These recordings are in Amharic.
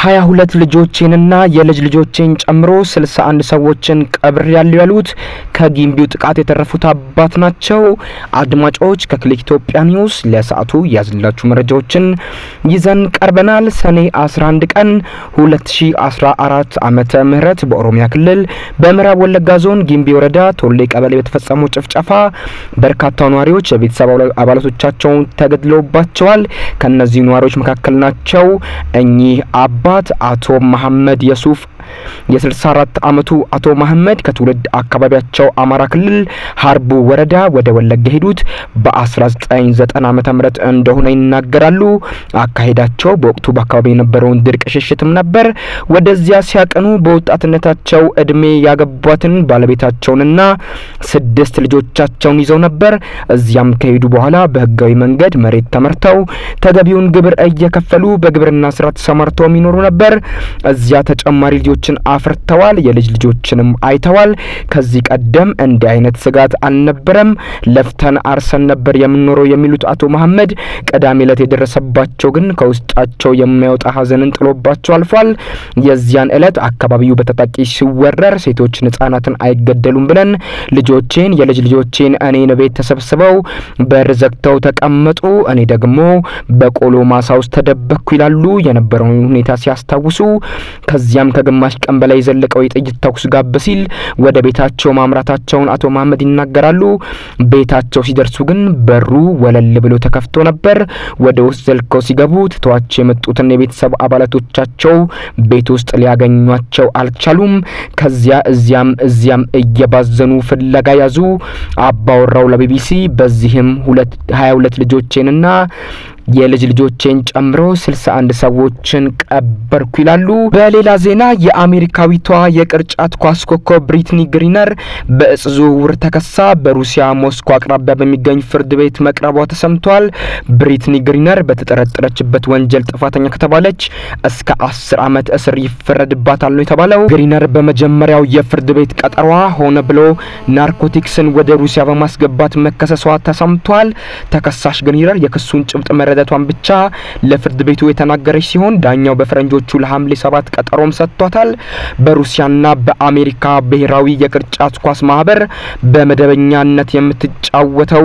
ሀያ ሁለት ልጆቼንና የልጅ ልጆቼን ጨምሮ ስልሳ አንድ ሰዎችን ቀብር ያሉ ያሉት ከጊምቢው ጥቃት የተረፉት አባት ናቸው። አድማጮች ከክሊክ ኢትዮጵያ ኒውስ ለሰዓቱ ያዝላችሁ መረጃዎችን ይዘን ቀርበናል። ሰኔ 11 ቀን 2014 ዓመተ ምህረት በኦሮሚያ ክልል በምዕራብ ወለጋ ዞን ጊምቢ ወረዳ ቶሌ ቀበሌ በተፈጸመው ጭፍጨፋ በርካታ ነዋሪዎች የቤተሰብ አባላቶቻቸውን ተገድለውባቸዋል። ከነዚህ ነዋሪዎች መካከል ናቸው እኚህ አባት አቶ መሐመድ የሱፍ የ64 ዓመቱ አቶ መሐመድ ከትውልድ አካባቢያቸው አማራ ክልል ሀርቡ ወረዳ ወደ ወለጋ ሄዱት በ1990 ዓመተ ምህረት እንደሆነ ይናገራሉ። አካሄዳቸው በወቅቱ በአካባቢ የነበረውን ድርቅ ሽሽትም ነበር። ወደዚያ ሲያቀኑ በወጣትነታቸው እድሜ ያገቧትን ባለቤታቸውንና ስድስት ልጆቻቸውን ይዘው ነበር። እዚያም ከሄዱ በኋላ በህጋዊ መንገድ መሬት ተመርተው ተገቢውን ግብር እየከፈሉ በግብርና ስራ ተሰማርተው የሚኖሩ ነበር። እዚያ ተጨማሪ ልጆችን አፍርተዋል። የልጅ ልጆችንም አይተዋል። ከዚህ ቀደም እንዲህ አይነት ስጋት አልነበረም። ለፍተን አርሰን ነበር የምንኖረው የሚሉት አቶ መሐመድ ቅዳሜ ዕለት የደረሰባቸው ግን ከውስጣቸው የማይወጣ ሀዘንን ጥሎባቸው አልፏል። የዚያን ዕለት አካባቢው በታጣቂ ሲወረር ሴቶችን፣ ህጻናትን አይገደሉም ብለን ልጆቼን የልጅ ልጆቼን እኔን ቤት ተሰብስበው በር ዘግተው ተቀመጡ። እኔ ደግሞ በቆሎ ማሳ ውስጥ ተደበቅኩ ይላሉ የነበረውን ሁኔታ ሲያስታውሱ ከዚያም ከግማሽ ቀን በላይ የዘለቀው የጥይት ተኩስ ጋብ ሲል ወደ ቤታቸው ማምራታቸውን አቶ መሐመድ ይናገራሉ። ቤታቸው ሲደርሱ ግን በሩ ወለል ብሎ ተከፍቶ ነበር። ወደ ውስጥ ዘልቀው ሲገቡ ትተዋቸው የመጡትን የቤተሰብ አባላቶቻቸው ቤት ውስጥ ሊያገኟቸው አልቻሉም። ከዚያ እዚያም እዚያም እየባዘኑ ፍለጋ ያዙ። አባወራው ለቢቢሲ በዚህም ሁለት ሀያ ሁለት ልጆቼንና የልጅ ልጆቼን ጨምሮ ስልሳ አንድ ሰዎችን ቀበርኩ ይላሉ። በሌላ ዜና የአሜሪካዊቷ የቅርጫት ኳስ ኮከብ ብሪትኒ ግሪነር በእጽ ዝውውር ተከሳ በሩሲያ ሞስኮ አቅራቢያ በሚገኝ ፍርድ ቤት መቅረቧ ተሰምቷል። ብሪትኒ ግሪነር በተጠረጠረችበት ወንጀል ጥፋተኛ ከተባለች እስከ አስር ዓመት እስር ይፈረድባታል ነው የተባለው። ግሪነር በመጀመሪያው የፍርድ ቤት ቀጠሯ ሆነ ብሎ ናርኮቲክስን ወደ ሩሲያ በማስገባት መከሰሷ ተሰምቷል። ተከሳሽ ግሪነር የክሱን ጭብጥ መረዳቷን ብቻ ለፍርድ ቤቱ የተናገረች ሲሆን ዳኛው በፈረንጆቹ ለሐምሌ ሰባት ቀጠሮም ሰጥቷታል። በሩሲያና በአሜሪካ ብሔራዊ የቅርጫት ኳስ ማህበር በመደበኛነት የምትጫወተው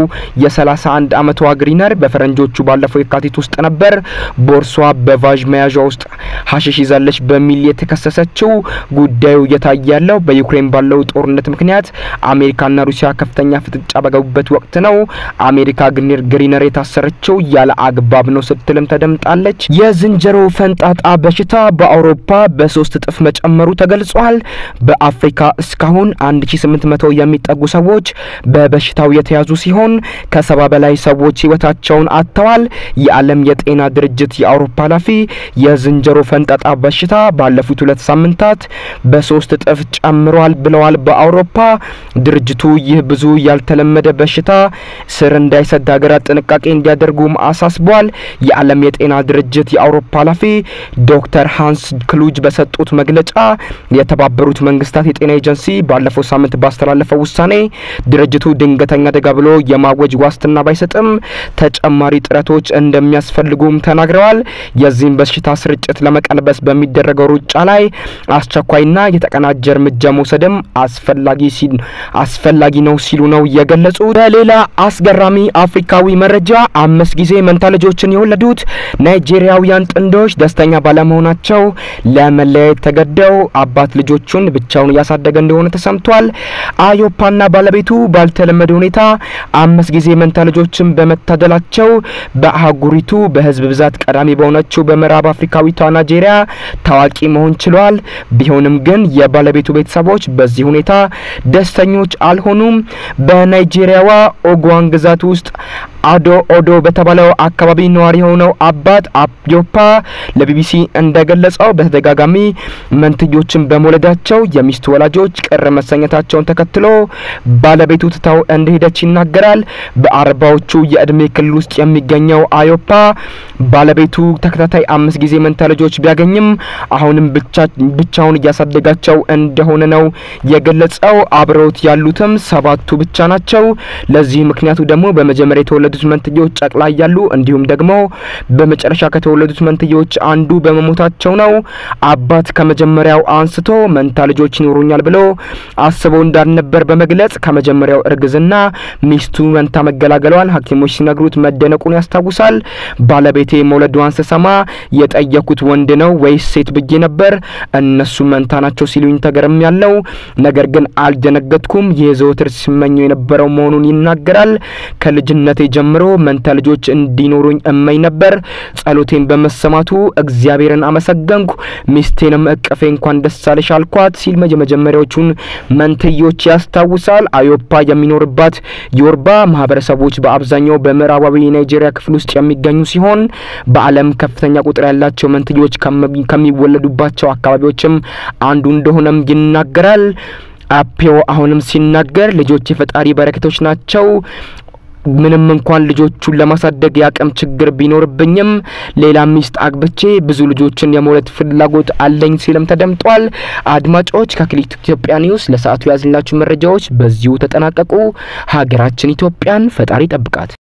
የ31 ዓመቷ ግሪነር በፈረንጆቹ ባለፈው የካቲት ውስጥ ነበር ቦርሷ በቫዥ መያዣ ውስጥ ሀሽሽ ይዛለች በሚል የተከሰሰችው። ጉዳዩ እየታየ ያለው በዩክሬን ባለው ጦርነት ምክንያት አሜሪካና ሩሲያ ከፍተኛ ፍጥጫ በገቡበት ወቅት ነው። አሜሪካ ግሪነር የታሰረችው ያለ አግባብ ነው ስትልም ተደምጣለች። የዝንጀሮ ፈንጣጣ በሽታ በአውሮፓ በሶስት እጥፍ መጨመሩ ተገልጿል። በአፍሪካ እስካሁን 1800 የሚጠጉ ሰዎች በበሽታው የተያዙ ሲሆን ከሰባ በላይ ሰዎች ህይወታቸውን አጥተዋል። የዓለም የጤና ድርጅት የአውሮፓ ኃላፊ የዝንጀሮ ፈንጣጣ በሽታ ባለፉት ሁለት ሳምንታት በሶስት እጥፍ ጨምሯል ብለዋል። በአውሮፓ ድርጅቱ ይህ ብዙ ያልተለመደ በሽታ ስር እንዳይሰድ ሀገራት ጥንቃቄ እንዲያደርጉም አሳስቧል። የዓለም የጤና ድርጅት የአውሮፓ ኃላፊ ዶክተር ሃንስ ክሉጅ በሰጡት መግለጫ የተባበሩት መንግስታት የጤና ኤጀንሲ ባለፈው ሳምንት ባስተላለፈው ውሳኔ ድርጅቱ ድንገተኛ አደጋ ብሎ የማወጅ ዋስትና ባይሰጥም ተጨማሪ ጥረቶች እንደሚያስፈልጉም ተናግረዋል። የዚህም በሽታ ስርጭት ለመቀልበስ በሚደረገው ሩጫ ላይ አስቸኳይና የተቀናጀ እርምጃ መውሰድም አስፈላጊ አስፈላጊ ነው ሲሉ ነው የገለጹት። በሌላ አስገራሚ አፍሪካዊ መረጃ አምስት ጊዜ መንታ ልጆችን የወለዱት ናይጄሪያውያን ጥንዶች ደስተኛ ባለመሆናቸው ለመለያየት ተገደው አባት ልጆቹን ብቻውን እያሳደገ እንደሆነ ተሰምቷል። አዮፓና ባለቤቱ ባልተለመደ ሁኔታ አምስት ጊዜ መንታ ልጆችን በመታደላቸው በአህጉሪቱ በህዝብ ብዛት ቀዳሚ በሆነችው በምዕራብ አፍሪካዊቷ ናይጄሪያ ታዋቂ መሆን ችሏል። ቢሆንም ግን የባለቤቱ ቤተሰቦች በዚህ ሁኔታ ደስተኞች አልሆኑም። በናይጄሪያዋ ኦጓን ግዛት ውስጥ አዶ ኦዶ በተባለው አካባቢ ነዋሪ የሆነው አባት አዮፓ ለቢቢሲ እንደገለጸው በተደጋጋሚ መንትዮችን በመውለዳቸው የሚስቱ ወላጆች ቅር መሰኘታቸውን ተከትሎ ባለቤቱ ትታው እንደሄደች ይናገራል። በአርባዎቹ የእድሜ ክልል ውስጥ የሚገኘው አዮፓ ባለቤቱ ተከታታይ አምስት ጊዜ መንታ ልጆች ቢያገኝም አሁንም ብቻውን እያሳደጋቸው እንደሆነ ነው የገለጸው። አብረውት ያሉትም ሰባቱ ብቻ ናቸው። ለዚህ ምክንያቱ ደግሞ በመጀመሪያ የተወለዱት ከተወለዱት መንትዮች ጨቅላ እያሉ እንዲሁም ደግሞ በመጨረሻ ከተወለዱት መንትዮች አንዱ በመሞታቸው ነው። አባት ከመጀመሪያው አንስቶ መንታ ልጆች ይኖሩኛል ብሎ አስበው እንዳልነበር በመግለጽ ከመጀመሪያው እርግዝና ሚስቱ መንታ መገላገሏን ሐኪሞች ሲነግሩት መደነቁን ያስታውሳል። ባለቤቴ መውለዷን ስሰማ የጠየኩት ወንድ ነው ወይስ ሴት ብዬ ነበር። እነሱ መንታ ናቸው ሲሉኝ ተገርም ያለው ነገር ግን አልደነገጥኩም። ይህ ዘወትር ሲመኘው የነበረው መሆኑን ይናገራል። ከልጅነቴ ጀምሮ መንታ ልጆች እንዲኖሩኝ እመኝ ነበር። ጸሎቴን በመሰማቱ እግዚአብሔርን አመሰገንኩ። ሚስቴንም እቅፌ እንኳን ደስ አለሽ አልኳት ሲል የመጀመሪያዎቹን መንትዮች ያስታውሳል። አዮፓ የሚኖርባት ዮርባ ማህበረሰቦች በአብዛኛው በምዕራባዊ የናይጄሪያ ክፍል ውስጥ የሚገኙ ሲሆን በዓለም ከፍተኛ ቁጥር ያላቸው መንትዮች ከሚወለዱባቸው አካባቢዎችም አንዱ እንደሆነም ይናገራል። አፔዮ አሁንም ሲናገር ልጆች የፈጣሪ በረከቶች ናቸው ምንም እንኳን ልጆቹን ለማሳደግ የአቅም ችግር ቢኖርብኝም ሌላ ሚስት አግብቼ ብዙ ልጆችን የመውለድ ፍላጎት አለኝ ሲልም ተደምጧል። አድማጮች ከክሊክ ኢትዮጵያ ኒውስ ለሰዓቱ ያዝንላችሁ መረጃዎች በዚሁ ተጠናቀቁ። ሀገራችን ኢትዮጵያን ፈጣሪ ጠብቃት።